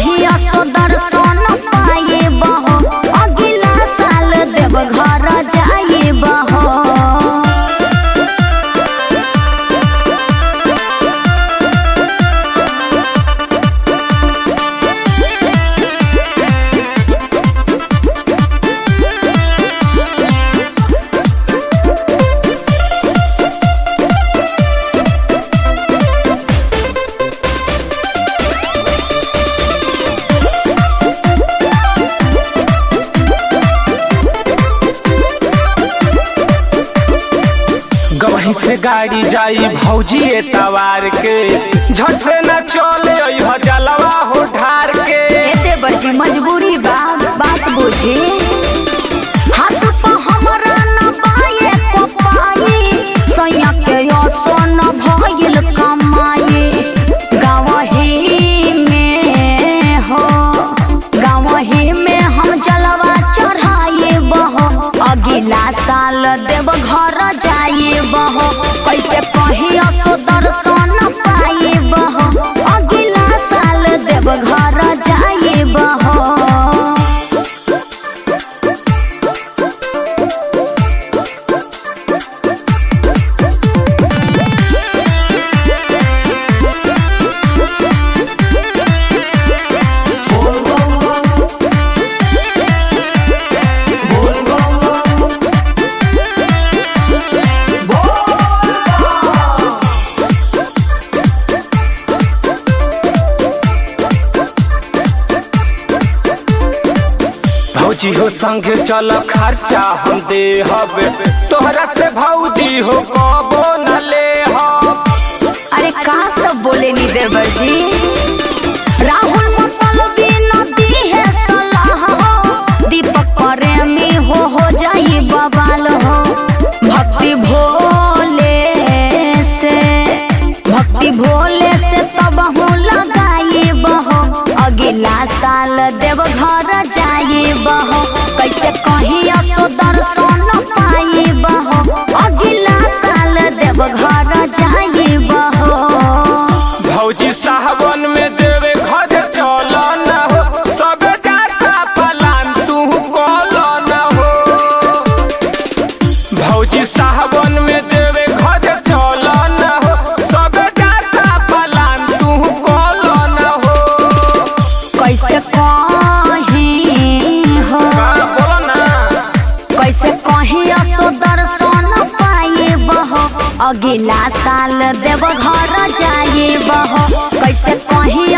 कहीं असो दर्शन पाए बहो अगला साल देव घर जाए बहो गवही से गाड़ी जाई भौजी तवार के झट से न चले अइह जलवा हो ढार के एते बड़ी मजबूरी बा बात बुझे हाथ पर हमरा न पाए को पाए सैया के असो न भइल कमाए गावही में हो गावही में हम जलवा चढ़ाए बहो अगला साल देव घर जाए बहो कैसे कहीं असो दर्शन पाए बहो अगला साल देव घर जाए बहो भौजी हो संगे चल खर्चा हम दे हबे तोहरा से भौजी हो कबो न ले हब अरे का सब बोले नी देवर जी राहुल मतलबी नदी है सलाह हो दीपक प्रेमी हो हो जाई बवाल हो भक्ति भोले से भक्ति भोले से तब हूँ लगाई बहो अगला साल देव घर जाए बहो कैसे कहीं असो दर्शन पाई बहो अगला साल देव घर जाए बहो भौजी साहबन में देवे घर चल न हो सब जाता पलान तू कल न हो भौजी साहबन में देवे घर चल न हो सब जाता पलान तू कल न हो कैसे कहीं हो का बोलो ना कैसे कहीं असो दर्शन पाए बहो अगला साल देव घर जाए बहो कैसे कहीं